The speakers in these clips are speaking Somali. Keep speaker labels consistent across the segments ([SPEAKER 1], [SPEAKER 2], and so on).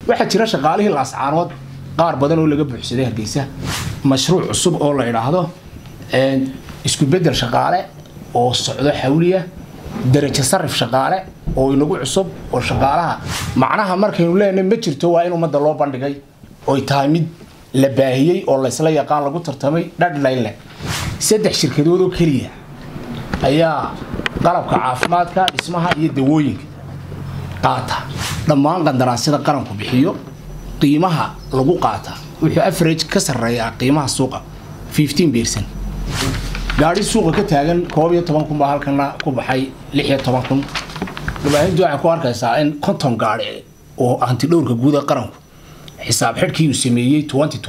[SPEAKER 1] waxaa jira shaqaalihii laascaanood qaar badan oo laga buuxsaday hargeysa mashruuc cusub oo la idhaahdo isku bedel shaqaale oo socdo xawliya darajo sarif shaqaale oo inagu cusub oo shaqaalaha macnaha markaynu leenahay ma jirto waa in ummadda loo bandhigay oy tahay mid la baahiyey oo laysla yaqaan lagu tartamay dhadhlayn leh saddex shirkadood oo keliya ayaa qalabka caafimaadka dhismaha iyo dawooyinka qaata dhammaan qandaraasyada qaranku bixiyo qiimaha lagu qaata wuxuu average ka sarreeyaa qiimaha suuqa bercent gaadhi suuqa ka taagan koob iyo toban kun baa halkana ku baxay lix iyo toban kun warbaahintu waxay ku arkaysaa in konton gaadhi oo hantidhowrka guuda qaranku xisaab xidhkii uu sameeyey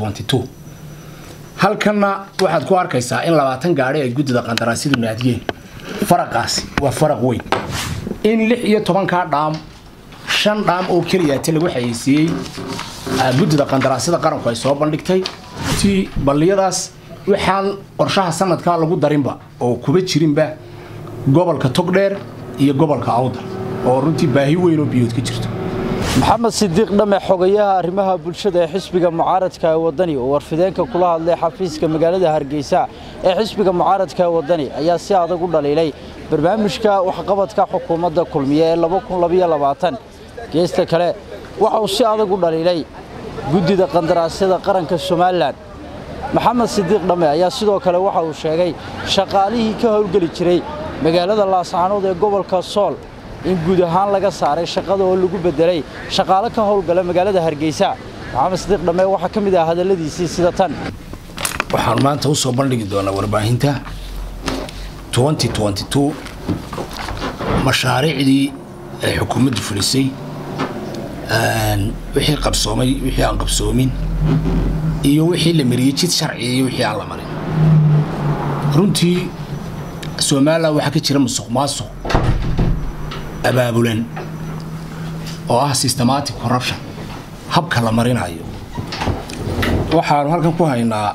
[SPEAKER 1] halkanna waxaad ku arkaysaa in labaatan gaadhi ay guddida qandaraasyadu naadiyeen faraqaasi waa faraq weyn in lix iyo tobankaa dhaam shan dhaam oo keliyaate lagu xayeysiiyey guddida qandaraasyada qaranku ay soo bandhigtay ti balliyadaas waxaan qorshaha sanadkaa lagu darinba oo kuba jirinba gobolka togdheer iyo gobolka awdal oo runtii baahi weyn oo biyood ka jirto
[SPEAKER 2] maxamed sidiiq dhame xogayaha arrimaha bulshada ee xisbiga mucaaradka ee wadani oo warfideenka kula hadlay xafiiska magaalada hargeysa ee xisbiga mucaaradka ee wadani ayaa si adag u dhaliilay barnaamijka waxqabadka xukuumadda kulmiye ee geesta kale waxa uu si adag u dhaliilay guddida qandaraasyada qaranka somalilan maxamed sidiiq dhamme ayaa sidoo kale waxa uu sheegay shaqaalihii ka howlgeli jiray magaalada laascaanood ee gobolka sool in guud ahaan laga saaray shaqada oo lagu beddelay shaqaalo ka howlgala magaalada hargeysa maxamed sidiiq dhamme waxaa ka mid ah hadalladiisii sida tan
[SPEAKER 1] waxaan maanta u soo bandhigi doonaa warbaahinta mashaariicdii ay xukuumaddu fulisay wixii qabsoomay wixii aan qabsoomin iyo wixii la mariyey jid sharciga iyo wixii aan la marin runtii somalilan waxaa ka jira musuq maasuq abaabulan oo ah systematic corruption habka la marinayo waxaanu halkan ku haynaa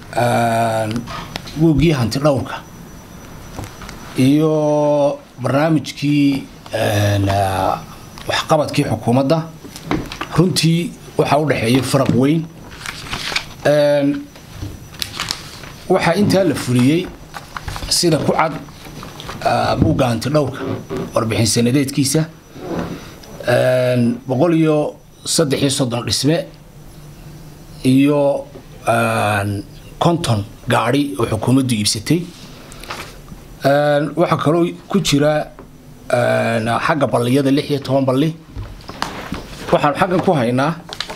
[SPEAKER 1] woogii hanti dhowrka iyo barnaamijkii waxqabadkii xukuumadda runtii waxaa u dhexeeya faraq weyn waxaa intaa la fuliyey sida ku cad buugga hanti dhowrka warbixin sanadeedkiisa boqol iyo saddex iyo soddon dhisme iyo konton gaadhi oo xukuumaddu iibsatay waxaa kaloo ku jira xagga balliyada lix iyo toban balli waxaanu xaggan ku haynaa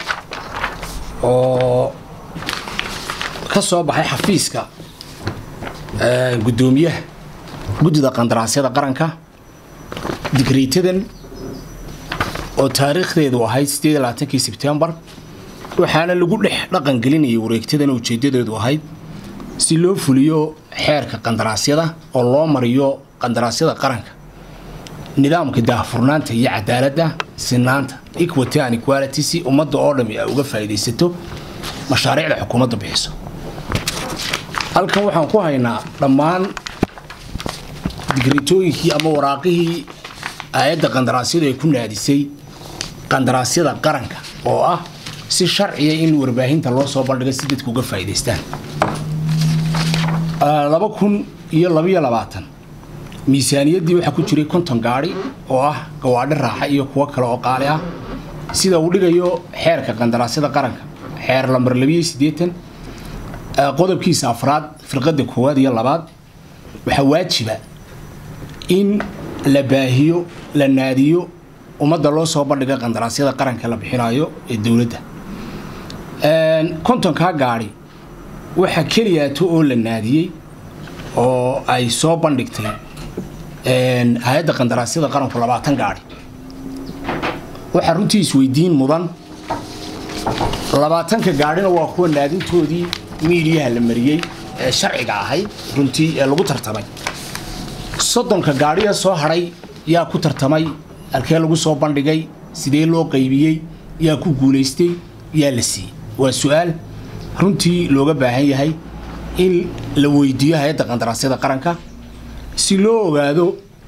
[SPEAKER 1] oo ka soo baxay xafiiska guddoomiyaha guddida qandaraasyada qaranka digriitadan oo taariikhdeedu ahayd sideed iyo labaatankii sebtembar waxaana lagu dhex dhaqangelinayay wareegtadan ujeedadeedu ahayd si loo fuliyo xeerka qandaraasyada oo loo mariyo qandaraasyada qaranka nidaamka daahfurnaanta iyo cadaaladda sinaanta equity and equality si ummadda oo dhami ay uga faa'iidaysato mashaariicda xukuumadda bixiso halkan waxaan ku haynaa dhammaan digritooyinkii ama waraaqihii aayadda qandaraasyadu ay ku naadisay qandaraasyada qaranka oo ah si sharciya in warbaahinta loo soo bandhiga si dadku uga faa'iidaystaan laba kun iyo labaiyo labaatan miisaaniyaddii waxaa ku jiray konton gaadhi oo ah gawaadhi raaxa iyo kuwo kale oo qaali ah sida uu dhigayo xeerka qandaraasyada qaranka xeer lambar labiyo siddeetan qodobkiisa afraad firqadda koowaad iyo labaad waxaa waajiba in la baahiyo la naadiyo ummadda loo soo bandhiga qandaraasyada qaranka la bixinayo ee dowladda kontonkaa gaadhi waxaa keliyaato oo la naadiyey oo ay soo bandhigtay hay-adda qandaraasyada qaranku labaatan gaadhi waxaa runtii isweydiin mudan labaatanka gaadhina waa kuwa naadintoodii miidiyaha la mariyey ee sharciga ahayd runtii ee lagu tartamay soddonka gaadhiga soo hadhay yaa ku tartamay halkee lagu soo bandhigay sidee loo qaybiyey yaa ku guulaystay yaa la siiyey waa su-aal runtii looga baahan yahay in la weydiiyo hay-adda qandaraasyada qaranka si loo ogaado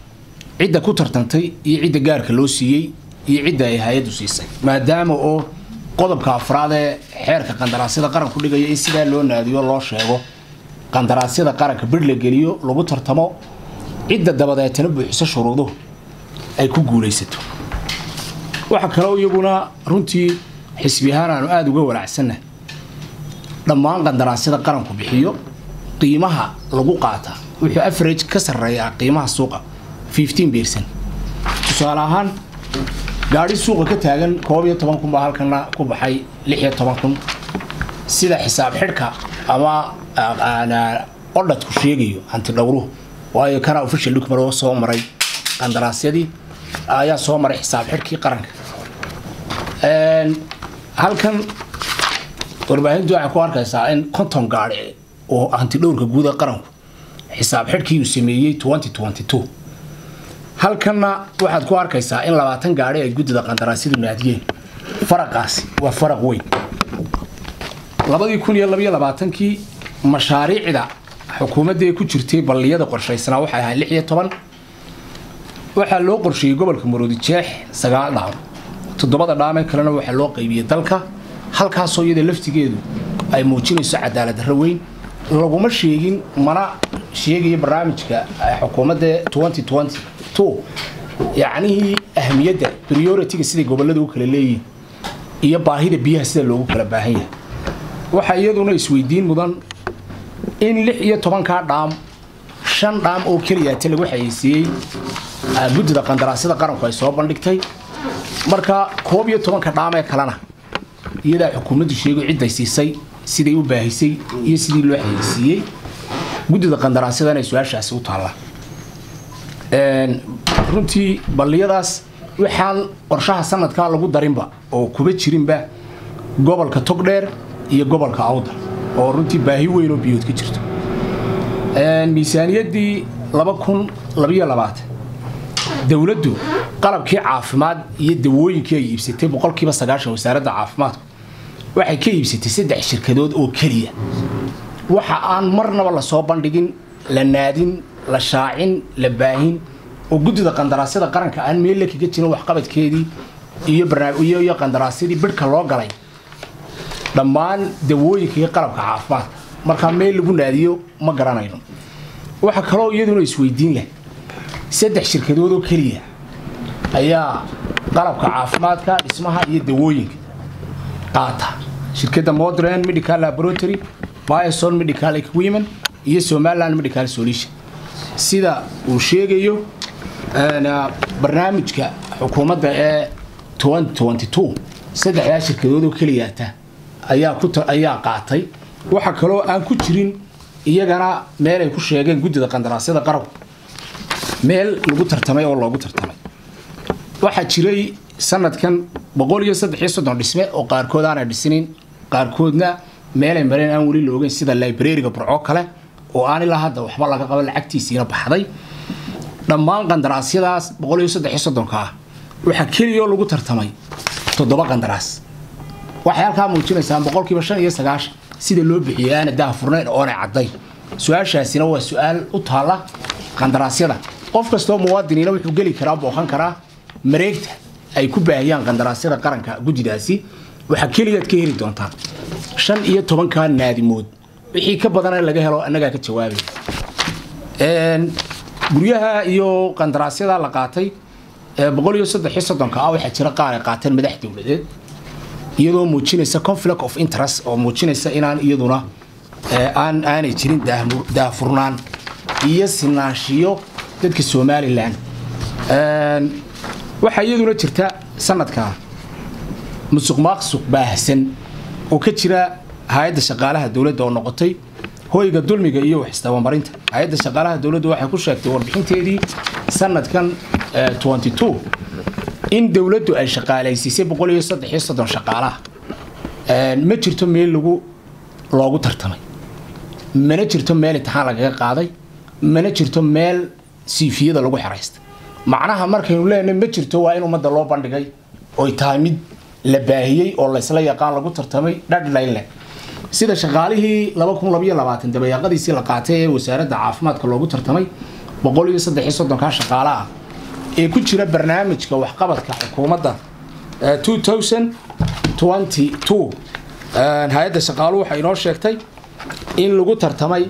[SPEAKER 1] cidda ku tartantay iyo cidda gaarka loo siiyey iyo cidda ay hay-addu siisay maadaama oo qodobka afraad ee xeerka qandaraasyada qaranku dhigaya in sidaa loo naadiyo loo sheego qandaraasyada qaranka bir la geliyo lagu tartamo cidda dabadeetana buuxiso shuruuduhu ay ku guulaysato waxaa kaloo iyaguna runtii xisbi ahaan aanu aada uga walaacsanna dhammaan qandaraasyada qaranku bixiyo qiimaha lagu qaata wuxuu average ka sarreeyaa qiimaha suuqa bercent tusaale ahaan gaadhi suuqa ka taagan koob iyo toban kun baa halkana ku baxay lix iyo toban kun sida xisaab xidhka ama odhadku sheegayo hanti dhowruhu waayo kana official document oo soo maray qandaraasyadii ayaa soo maray xisaab xidhkii qaranka halkan warbaahintu waxay ku arkaysaa in konton gaadhi oo hanti dhowrka guuda qaranku xisaab xidhkii uu sameeyey halkanna waxaad ku arkaysaa in labaatan gaadhi ay guddida qandaraasyadu naadiyeen faraqaasi waa faraq weyn labadii kun iyo labaiyo labaatankii mashaariicda xukuumaddaee ku jirtay balliyada qorshaysnaa waxay ahayd lix iyo toban waxaa loo qorsheeyey gobolka maroodi jeex sagaal dhaam toddobada dhaamee kalena waxaa loo qaybiyey dalka halkaasoo iyada laftigeedu ay muujinayso cadaalad darro weyn laguma sheegin mana sheegayo barnaamijka xukuumadda yacnihii ahmiyadda prioritiga siday gobolada u kala leeyihin iyo baahida biyaha sida loogu kala baahan yahay waxaa iyaduna isweydiin mudan in lix iyo tobankaa dhaam shan dhaam oo keliyaata lagu xayeysiiyey guddida qandaraasyada qaranku ay soo bandhigtay marka koob iyo tobanka dhaam ee kalena iyadaa xukuumaddu sheego cidday siisay siday u baahisay iyo sidii loo xayeysiiyey guddida qandaraasyada inay su-aashaasi u taalla runtii balliyadaas waxaan qorshaha sanadkaa lagu darinba oo kuba jirinba gobolka togdheer iyo gobolka awdal oo runtii baahi weyn oo biyood ka jirto miisaaniyaddii laba kun labaiyo labaatan dowladdu qalabkii caafimaad iyo dawooyinkii ay iibsatay boqolkiiba sagaashan wasaaradda caafimaadku waxay ka iibsatay saddex shirkadood oo keliya waxa aan marnaba lasoo bandhigin la naadin la shaacin la baahin oo guddida qandaraasyada qaranka aan meel la kaga jirin waxqabadkeedii iyo iyo qandaraasyadii bidhka loo galay dhammaan dawooyinka iyo qalabka caafimaadka markaa meel lagu naadiyo ma garanayno waxaa kaloo iyaduna isweydiin leh saddex shirkadood oo keliya ayaa qalabka caafimaadka dhismaha iyo dawooyinka qaata shirkadda modern medical laboratory bison medical equipment iyo somaliland medical solution sida uu sheegayo barnaamijka xukuumadda ee saddexdaa shirkadood oo keliyaata ayaa qaatay waxaa kaloo aan ku jirin iyagana meel ay ku sheegeen guddida qandaraasyada qaranku meel lagu tartamay oo loogu tartamay waxaa jiray sanadkan boqol iyo saddex iyo soddon dhisme oo qaarkood aanay dhisinin qaarkoodna meelay mareen aan weli la ogeyn sida librariga burco kale oo aan ilaa hadda waxba laga qabo lacagtiisiina baxday dhammaan qandaraasyadaas boqol iyo saddex iyo soddonka ah waxaa keliyaoo lagu tartamay toddoba qandaraas waxay halkaa muujinaysaa boqolkiiba shan iyo sagaashan sida loo bixiyay aana daha furnayn oonay caddayn su-aashaasina waa su-aal u taalla qandaraasyada qof kastoo muwaadiniina wuxuu geli karaa booqan karaa mareegta ay ku baahiyaan qandaraasyada qaranka guddidaasi waxaa keliyaad ka heli doontaa shan iyo tobankaa naadimood wixii ka badana laga helo annagaa ka jawaabay guryaha iyo qandaraasyada la qaatay boqol iyo saddex iyo soddonka ah waxaa jira qaar ay qaateen madax dowladeed iyadoo muujinaysa conflict of interest oo muujinaysa inaan iyaduna aan aanay jirin daahfurnaan iyo sinaanshiyo dadka somalilan waxaa iyaduna jirta sanadkaa musuq maaqsuq baahsan oo ka jira hay-adda shaqaalaha dowladda oo noqotay hoyga dulmiga iyo wax isdabamarinta hay-adda shaqaalaha dowladdu waxay ku sheegtay warbixinteedii sanadkan in dowladdu ay shaqaalaysiisay boqol iyo saddex iyo soddon shaqaalaha ma jirto meel lagu loogu tartamay mana jirto meel intixaan lagaga qaaday mana jirto meel siifiyada lagu xeraystay macnaha markaynu leenahay ma jirto waa in ummadda loo bandhigay oy tahay mid la baahiyey oo laysla yaqaan lagu tartamay dhadhlayn leh sida shaqaalihii laba kun labaiyo labaatan dabayaaqadiisii la qaatay ee wasaaradda caafimaadka loogu tartamay boqol iyo saddex iyo soddonkaa shaqaale ah ee ku jira barnaamijka waxqabadka xukuumadda hay-adda shaqaaluhu waxay inoo sheegtay in lagu tartamay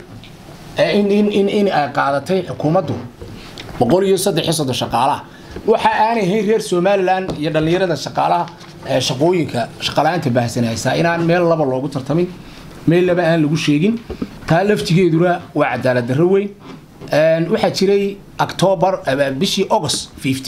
[SPEAKER 1] in ay qaadatay xukuumaddu boqol iyo saddex iyo soddon shaqaalaha waxa aanay ahayn reer somalilan iyo dhallinyarada shaqaalaha shaqooyinka shaqala-aanta baahsan haysaa inaan meel laba loogu tartamin meel laba aan lagu sheegin taa laftigeeduna waa cadaalad darro weyn waxaa jiray octoobar bishii august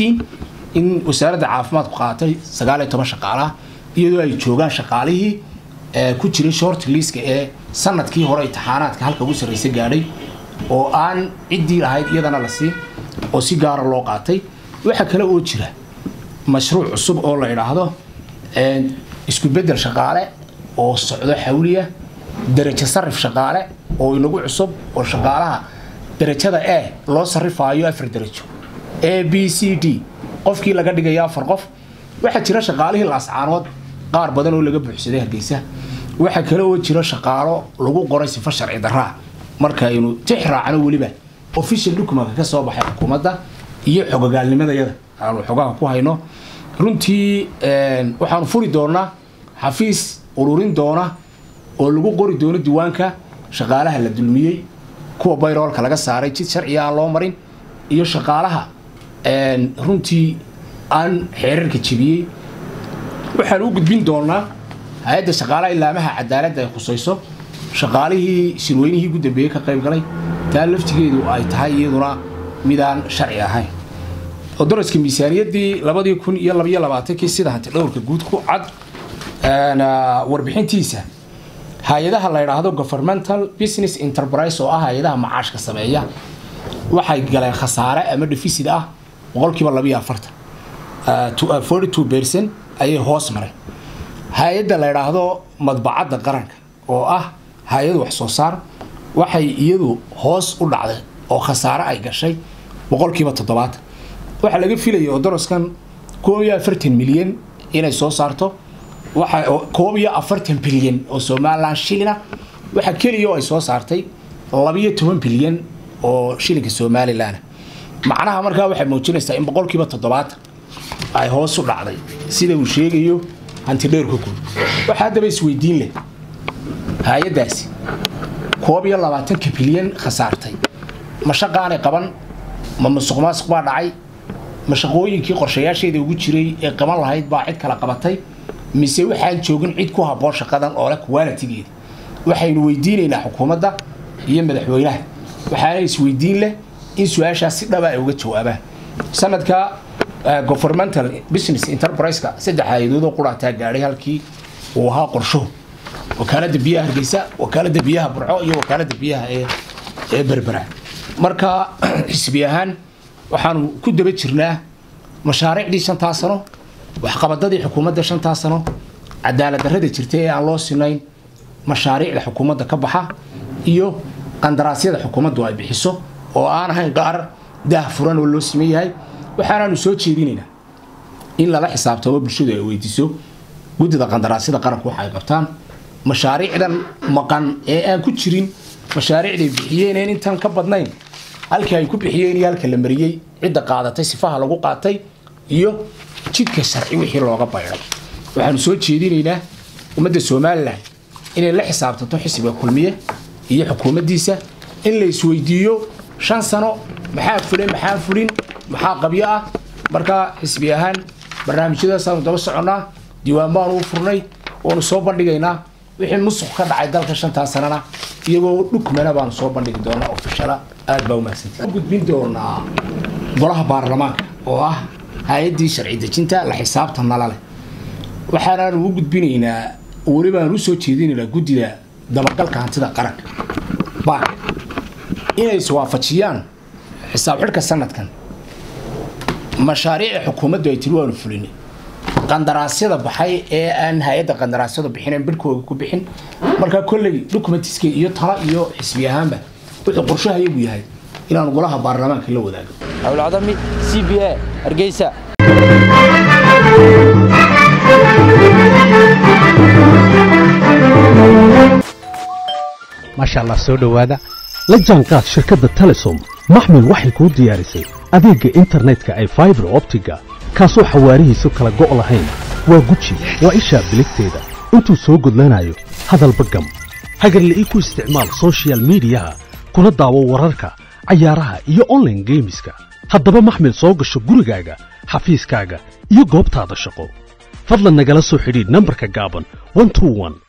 [SPEAKER 1] in wasaaradda caafimaadku qaatay sagaal iyo toban shaqaalaha iyadoo ay joogaan shaqaalihii ku jiray short liiska ee sanadkii hore imtixaanaadka halka ugu sarraysa gaadhay oo aan ciddii ahayd iyadana la siin oo si gaara loo qaatay waxaa kale oo jira mashruuc cusub oo la idhaahdo isku bedel shaqaale oo socdo xawliya darajo sarif shaqaale oo inagu cusub oo shaqaalaha darajada e loo sarifaayo afar darajo a b c d qofkii laga dhigayo afar qof waxaa jira shaqaalihii laascaanood qaar badan oo laga buuxsaday hargeysa waxaa kale oo jira shaqaalo lagu qoray sifo sharci daraa markaynu tix raacno weliba official documentka ka soo baxay xukuumadda iyo xogogaalnimadayada aanu xogaha ku hayno runtii waxaanu furi doonaa xafiis ururin doona oo lagu qori doono diiwaanka shaqaalaha la dulmiyey kuwa bayroolka laga saaray jid sharciga aan loo marin iyo shaqaalaha runtii aan xeerarka jebiyey waxaan u gudbin doonaa hay-adda shaqaalaha ilaamaha cadaaladda ay khusayso shaqaalihii shirweynihii ugu dambeeyey ka qayb galay taa laftigeedu ay tahay iyaduna midaan sharci ahayn oo daraska miisaaniyaddii labadii kun iyo labaiyo labaatankii sida hanti dhowrka guud ku cad warbixintiisa hay-adaha la yidhaahdo governmental business enterprise oo ah hay-adaha macaashka sameeya waxay galeen khasaare ama deficit ah boqolkiiba labiyo afartan forty two percent ayay hoos mareen hay-adda la yidhaahdo madbacadda qaranka oo ah hay-ad wax soo saar waxay iyadu hoos u dhacday oo khasaare ay gashay boqolkiiba toddobaatan waxaa laga filaya oo daraskan koob iyo afartan milyan inay soo saarto waxa koob iyo afartan bilyan oo somalilan shilina waxaa keliya oo ay soo saartay labiyo toban bilyan oo shilinka somalilan macnaha markaa waxay muujinaysaa in boqolkiiba toddobaatan ay hoos u dhacday sida uu sheegayo hantidheerka guud waxaa haddaba isweydiin leh hay-addaasi koob iyo labaatanka bilyan khasaartay ma shaqaanay qaban ma musuq maasuq baa dhacay ma shaqooyinkii qorshayaasheeda ugu jiray ee qaban lahayd baa cid kala qabatay mise waxaan joogin cid ku habboon shaqadan oo leh qualitigeeda waxaynu weydiinaynaa xukuumadda iyo madaxweynaha waxaana isweydiin leh in su-aashaas si dhaba ay uga jawaabaan sanadka governmental business enterprise-ka saddex hay-adood oo quraataa gaadhay halkii uu ahaa qorsho wakaalada biyaha hargeysa wakaalada biyaha burco iyo wakaalada biyaha ee berbera marka xisbi ahaan waxaanu ku daba jirnaa mashaariicdii shantaa sano waxqabadadii xukuumadda shantaa sano cadaalad darrada jirta ee aan loo sinayn mashaariicda xukuumadda ka baxa iyo qandaraasyada xukuumaddu ay bixiso oo aan ahayn qaar daah furan oo loo siman yahay waxaanaanu soo jeedinaynaa in lala xisaabtamo bulshadu ay weydiiso guddida qandaraasyada qaranku waxa ay qabtaan mashaariicdan maqan ee aan ku jirin mashaariicday bixiyeeneen intaan ka badnayn halkii ay ku bixiyeen iyo halka la mariyey cidda qaadatay sifaha lagu qaatay iyo jidka sharci wixii looga bayday waxaanu soo jeedinaynaa ummadda somalilan inay la xisaabtanto xisbiga kulmiye iyo xukuumaddiisa in la isweydiiyo shan sano maxaa fulay maxaa fulin maxaa qabyo ah markaa xisbi ahaan barnaamijyadaasaanu daba soconnaa diiwaan baanu u furnay waanu soo bandhigaynaa wixii musuq ka dhacay dalka shantaa sanana iyagoo dhukmana baanu soo bandhigi doonaa ofishala aad baa umahadsantay gudbin doonaa golaha baarlamaanka oo ah hay-addii sharci dejinta la xisaabta nala leh waxaanaanu u gudbinaynaa welibaanu usoo jeedinaynaa guddida dabagalka hantida qaranka baak inay iswaafajiyaan xisaab xidhka sanadkan mashaariica xukuumaddu ay tiri waanu fulinay qandaraasyada baxay ee aan hay-adda qandaraasyadu bixinayn birhkooga ku bixin markaa kolley documentiska iyo tala iyo xisbi ahaanba wuxuu qorshahayagu yahay inaanu golaha baarlamaanka la wadaago
[SPEAKER 2] howlcadami c b a hargeysa
[SPEAKER 3] maasha allah soo dhowaada la jaanqaad shirkadda telesom maxmil waxay kuu diyaarisay adeegga internetka ay faibar optiga kaasoo xawaarihiisu kala go' lahayn waa guji waa ishaa biligteeda intuu soo gudlanayo hadalba gam hagarle ii ku isticmaal soshiyal miidiyaha kuna daawo wararka cayaaraha iyo onlaine geemiska haddaba maxmil soo gasho gurigaaga xafiiskaaga iyo goobtaada shaqo fadlan nagala soo xidhiidh nambarka gaaban